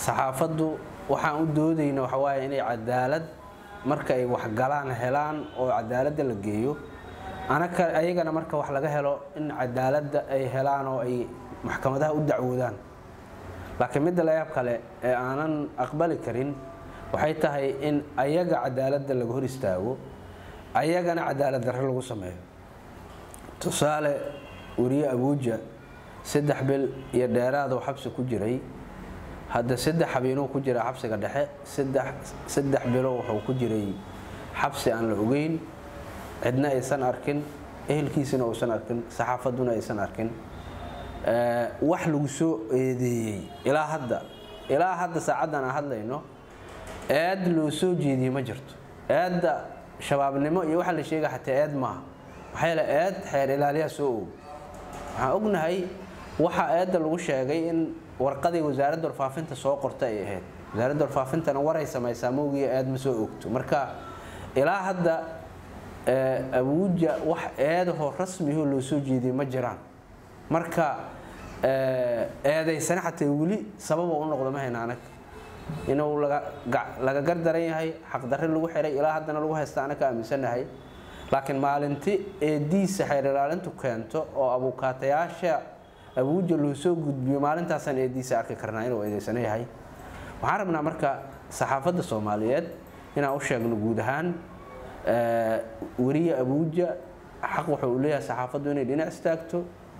saxaafaddu waxaan u doodayna waxa waaye inay cadaalad marka ay waxgalaan helaan oo cadaaladda la geeyo anaka ayagana marka wax laga helo in cadaaladda ay helaan oo ay maxkamadaha u dacwoodaan laakiin midda layaab kale ee aanan aqbali karin waxay tahay in ayaga cadaaladda laga hor istaago ayagana cadaalad darre lagu sameeyo tusaale weriye abuuja saddex bil iyo dheeraadoo xabsi ku jiray hadda saddex habeenuu ku jira xabsiga dhexe saddex bilo wuxuu ku jiray xabsi aan la ogeyn cidna aysan arkin ehelkiisina uusan arkin saxaafadduna aysan arkin wax lagu soo eedeeyey ilaa hadda ilaa hadda saacaddan aan hadlayno eed loo soo jeediyey ma jirto eedda shabaabnimo iyo waxa la sheega xataa eed maaha maxaa yeele eed xeer ilaaliyaa soo og waxaan ognahay waxa eedda lagu sheegay in warqadii wasaaradda warfaafinta soo qorta ay ahayd wasaaradda warfaafintana waray samaysaa mowgiya eed ma soo ogto marka ilaa hadda abuuja wax eedahoo rasmihoo loo soo jeediyey ma jiraan marka eedaysana xataa weli sababa u noqdo ma hayna anag inuu laga gardaran yahay xaqdarre lagu xiray ilaa haddana lagu haysta anag ka aaminsanahay laakiin maalinti eediisa xeer ilaalintu keento oo abuukaatayaasha abuuja loo soo gudbiyo maalintaasaan eediisa arki karnaa inuu eedaysano yahay waxaan rabnaa marka saxaafadda soomaaliyeed inaan u sheegno guud ahaan weriye abuuja xaq wuxuu u leeyahay saxaafaddu inay dhinac istaagto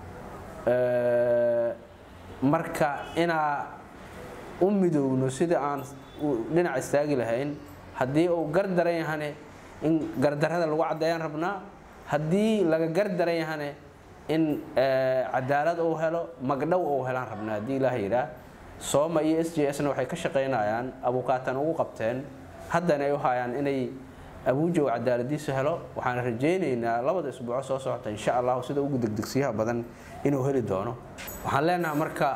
marka inaa u midoowno sida aan dhinac istaagi lahayn haddii uu gardaran yahane in gardarrada lagu caddeeyaan rabnaa haddii laga gardaran yahane in cadaalad uu helo magdhow uu helaan rabnaa haddii ilaah yidhaah sooma iyo s j sna waxay ka shaqaynayaan abuukaatan ugu qabteen haddana ay u hayaan inay abuuja uu cadaaladiisa helo waxaan rajaynaynaa labada isbuuco soo socota insha allahu sida ugu degdegsiyaha badan inuu heli doono waxaan leenahay marka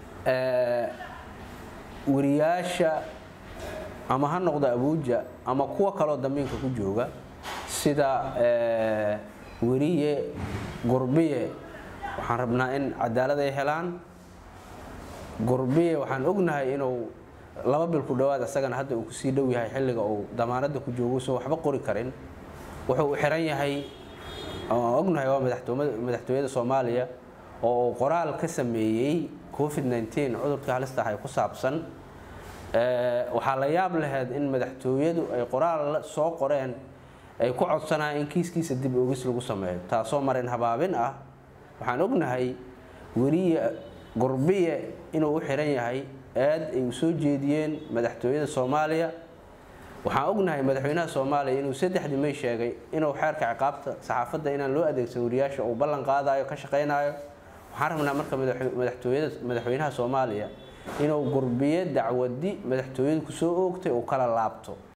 wariyaasha ama ha noqdo abuuja ama kuwa kaloo dambiinka ku jooga sida weriye gurbiye waxaan rabnaa in cadaalad ay helaan gurbiye waxaan ognahay inuu laba bil ku dhowaad isagana hadda uu kusii dhow yahay xilliga uu damaanadda ku joogo soo waxba qori karin wuxuu xiran yahay ognahay waa madaxtooyada soomaaliya oo uu qoraal ka sameeyey covid 19 cudurkii halista ahay ku saabsan waxaa la yaab laheyd in madaxtooyadu ay qoraal soo qoreen ay ku codsanayaan in kiiskiisa dib ogis lagu sameeyo taasoo marin habaabin ah waxaan ognahay weriye gurbiye inuu u xiran yahay aad ay u soo jeediyeen madaxtooyada soomaaliya waxaan ognahay madaxweynaha soomaaliya inuu saddexdii may sheegay inuu xeerka ciqaabta saxaafadda inaan loo adeegsan wariyaasha uu ballan qaadayo ka shaqaynayo waxaan rabnaa marka madaxtooyada madaxweynaha soomaaliya inuu gurbiye dacwadi madaxtooyadu kusoo oogtay uu kala laabto